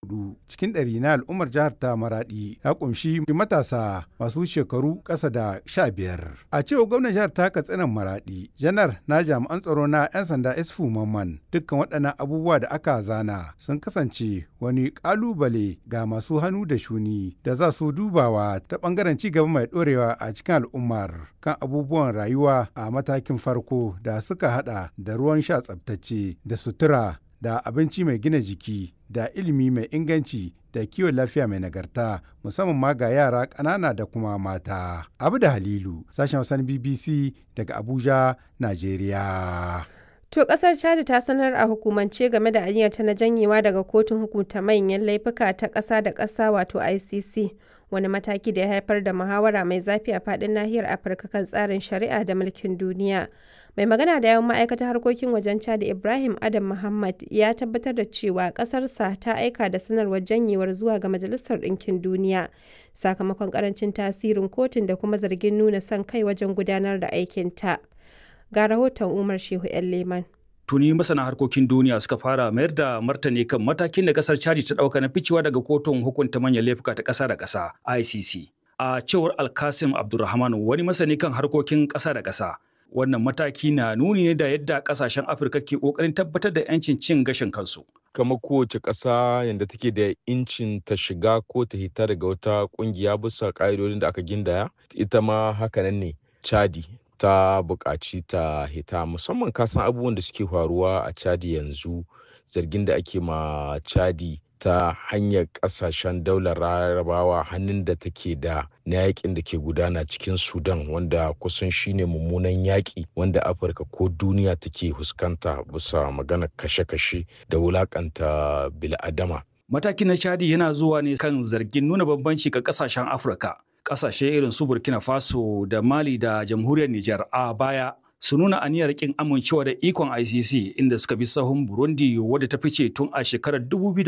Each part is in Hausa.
hudu cikin ɗari na al'ummar jihar ta Maradi ya kumshi matasa masu shekaru ƙasa da sha biyar. A cewa gwamnan jihar ta Katsinan Maradi, janar na jami'an tsaro na 'yan sanda Isfu Mamman dukkan waɗannan abubuwa da aka zana sun kasance wani ƙalubale ga masu hannu da shuni da za su dubawa ta ɓangaren ci gaba mai ɗorewa a cikin al'ummar kan abubuwan rayuwa a matakin farko da suka hada da ruwan sha tsabtacce da sutura da abinci mai gina jiki da ilimi mai inganci da kiwon lafiya mai nagarta musamman ma ga yara ƙanana da kuma mata. Abu da Halilu, sashen wasan BBC daga Abuja, Najeriya. To kasar Chad ta sanar a hukumance game da aniyarta na janyewa daga kotun hukunta manyan laifuka ta ƙasa da ƙasa wato ICC. Wani mataki da ya haifar da muhawara mai zafi a faɗin nahiyar Afirka kan tsarin shari'a da mulkin duniya. Mai magana da yawan ma'aikatar harkokin wajen Chad Ibrahim Adam Muhammad ya tabbatar da cewa ƙasarsa ta aika da sanarwar janyewar zuwa ga Majalisar Ɗinkin Duniya sakamakon ƙarancin tasirin kotun da kuma zargin nuna son kai wajen gudanar da aikinta. Ga rahoton Umar Shehu 'yan Leman. tuni masana harkokin duniya suka fara mayar da martani kan matakin da kasar chadi ta dauka na ficewa daga kotun hukunta manyan laifuka ta kasa da kasa ICC. A cewar Alkasim Abdulrahman wani masani kan harkokin kasa da kasa. Wannan mataki na nuni ne da yadda kasashen Afirka ke kokarin tabbatar da 'yancin cin gashin kansu. kamar kowace ƙasa yadda take da incin ta shiga ko ta hita daga wata ƙungiya bisa ƙa'idodin da aka gindaya ita ma hakanan ne chadi ta buƙaci ta hita musamman kasan abubuwan da suke faruwa a chadi yanzu zargin da ake ma chadi ta hanyar ƙasashen daular larabawa hannun da take da na yakin da ke gudana cikin sudan wanda kusan shine mummunan yaƙi wanda afirka ko duniya take fuskanta bisa magana kashe-kashe da wulakanta bil'adama Matakin na Chadi yana zuwa ne kan zargin nuna bambanci ga kasashen Afirka. Kasashe irin su Burkina Faso da Mali da Jamhuriyar Nijar a baya su nuna aniyar kin amincewa da ikon ICC inda suka bi sahun Burundi wadda ta fice tun a shekarar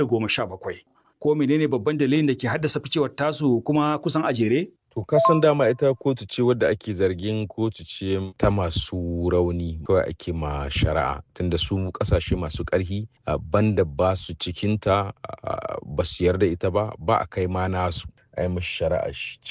2017. Ko menene babban dalilin da ke haddasa ficewar tasu kuma kusan a jere? To kasan dama ita kotu ce wadda ake zargin kotu ce ta masu rauni kawai ake ma shari'a tunda su kasashe masu ƙarfi banda ba su cikinta ba su yarda ita ba ba a kai ma nasu a yi mashi shari'a